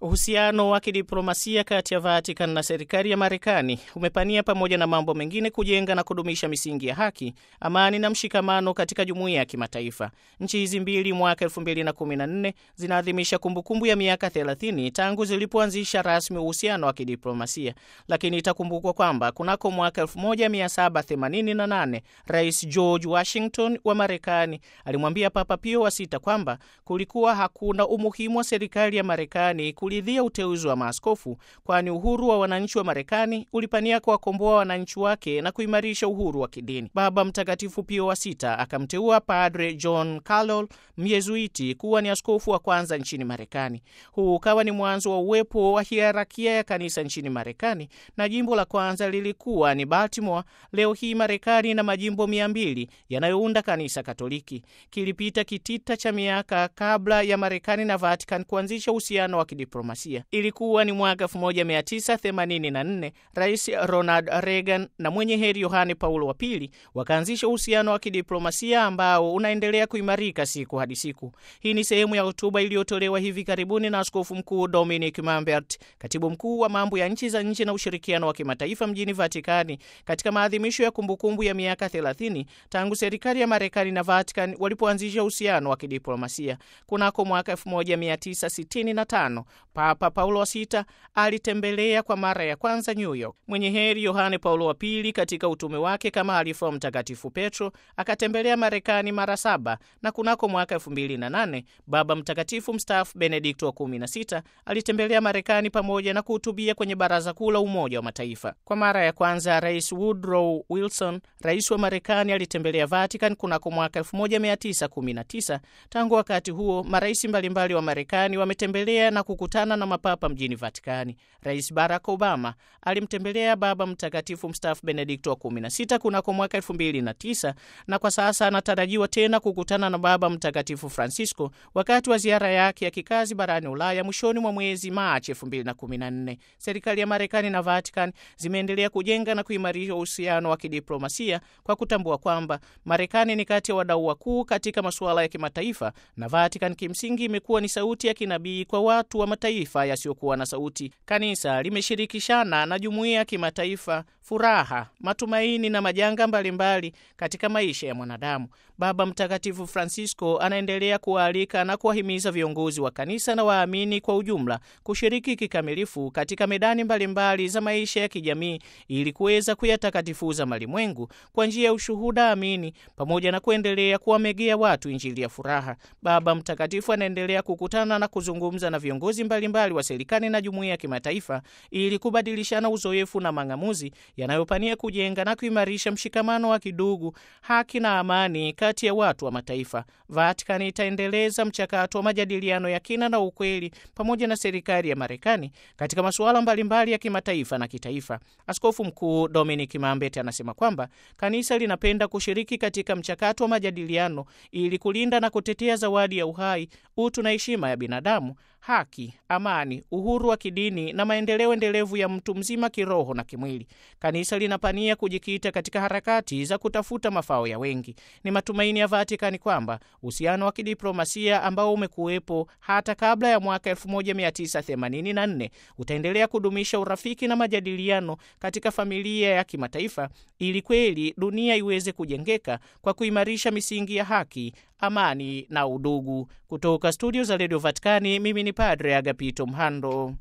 Uhusiano wa kidiplomasia kati ya Vatican na serikali ya Marekani umepania pamoja na mambo mengine kujenga na kudumisha misingi ya haki, amani na mshikamano katika jumuiya ya kimataifa. Nchi hizi mbili mwaka 2014 zinaadhimisha kumbukumbu ya miaka 30 tangu zilipoanzisha rasmi uhusiano wa kidiplomasia, lakini itakumbukwa kwamba kunako mwaka 1788 Rais George Washington wa Marekani alimwambia Papa Pio wa sita kwamba kulikuwa hakuna umuhimu wa serikali ya Marekani lidhia uteuzi wa maaskofu kwani uhuru wa wananchi wa Marekani ulipania kuwakomboa wananchi wake na kuimarisha uhuru wa kidini. Baba Mtakatifu Pio wa sita akamteua Padre John Carroll Myezuiti kuwa ni askofu wa kwanza nchini Marekani. Huu ukawa ni mwanzo wa uwepo wa hierakia ya kanisa nchini Marekani, na jimbo la kwanza lilikuwa ni Baltimore. Leo hii Marekani na majimbo mia mbili yanayounda kanisa Katoliki. Kilipita kitita cha miaka kabla ya Marekani na Vatican kuanzisha uhusiano wa kidiplomasia. Ilikuwa ni mwaka 1984 Rais Ronald Reagan na mwenye heri Yohane Paulo wa pili wakaanzisha uhusiano wa kidiplomasia ambao unaendelea kuimarika siku hadi siku. Hii ni sehemu ya hotuba iliyotolewa hivi karibuni na Askofu Mkuu Dominic Mambert, katibu mkuu wa mambo ya nchi za nje na ushirikiano wa kimataifa mjini Vatikani, katika maadhimisho ya kumbukumbu ya miaka 30 tangu serikali ya Marekani na Vatican walipoanzisha uhusiano wa kidiplomasia kunako mwaka 1965. Papa Paulo wa sita alitembelea kwa mara ya kwanza New York. Mwenye heri Yohane Paulo wa pili katika utume wake kama halifa wa Mtakatifu Petro akatembelea Marekani mara saba, na kunako mwaka 2008 Baba Mtakatifu mstaafu Benedikto wa 16 alitembelea Marekani pamoja na kuhutubia kwenye Baraza Kuu la Umoja wa Mataifa. Kwa mara ya kwanza Rais Woodrow Wilson, rais wa Marekani, alitembelea Vatican kunako mwaka 1919. Tangu wakati huo marais mbalimbali wa Marekani wametembelea na kukutana na mapapa mjini Vatikani. Rais Barack Obama alimtembelea Baba Mtakatifu mstaafu Benedikto wa 16 kunako mwaka 2009 na kwa sasa anatarajiwa tena kukutana na Baba Mtakatifu Francisco wakati wa ziara yake ya kikazi barani Ulaya mwishoni mwa mwezi Machi 2014. Serikali ya Marekani na Vatican zimeendelea kujenga na kuimarisha uhusiano wa kidiplomasia kwa kutambua kwamba Marekani ni kati ya wadau wakuu katika masuala ya kimataifa na Vatican kimsingi imekuwa ni sauti ya kinabii kwa watu wa mataifa yasiyokuwa na sauti. Kanisa limeshirikishana na jumuiya ya kimataifa furaha, matumaini na majanga mbalimbali mbali katika maisha ya mwanadamu. Baba Mtakatifu Francisco anaendelea kuwaalika na kuwahimiza viongozi wa kanisa na waamini kwa ujumla kushiriki kikamilifu katika medani mbalimbali mbali za maisha ya kijamii ili kuweza kuyatakatifuza malimwengu kwa njia ya ushuhuda amini, pamoja na kuendelea kuwamegea watu injili ya furaha. Baba Mtakatifu anaendelea kukutana na kuzungumza na viongozi mbalimbali mbali wa serikali na jumuiya ya kimataifa ili kubadilishana uzoefu na mang'amuzi yanayopania kujenga na kuimarisha mshikamano wa kidugu, haki na amani kati ya watu wa mataifa. Vatican itaendeleza mchakato wa majadiliano ya kina na ukweli pamoja na serikali ya Marekani katika masuala mbalimbali ya kimataifa na kitaifa. Askofu Mkuu Dominic Mambete anasema kwamba kanisa linapenda kushiriki katika mchakato wa majadiliano ili kulinda na kutetea zawadi ya uhai, utu na heshima ya binadamu, haki, amani, uhuru wa kidini na maendeleo endelevu ya mtu mzima kiroho na kimwili. Kanisa linapania kujikita katika harakati za kutafuta mafao ya wengi. Ni matumaini ya Vatikani kwamba uhusiano wa kidiplomasia ambao umekuwepo hata kabla ya mwaka 1984 utaendelea kudumisha urafiki na majadiliano katika familia ya kimataifa ili kweli dunia iweze kujengeka kwa kuimarisha misingi ya haki, amani na udugu. Kutoka studio za redio Vatikani, mimi ni Padre Agapito Mhando.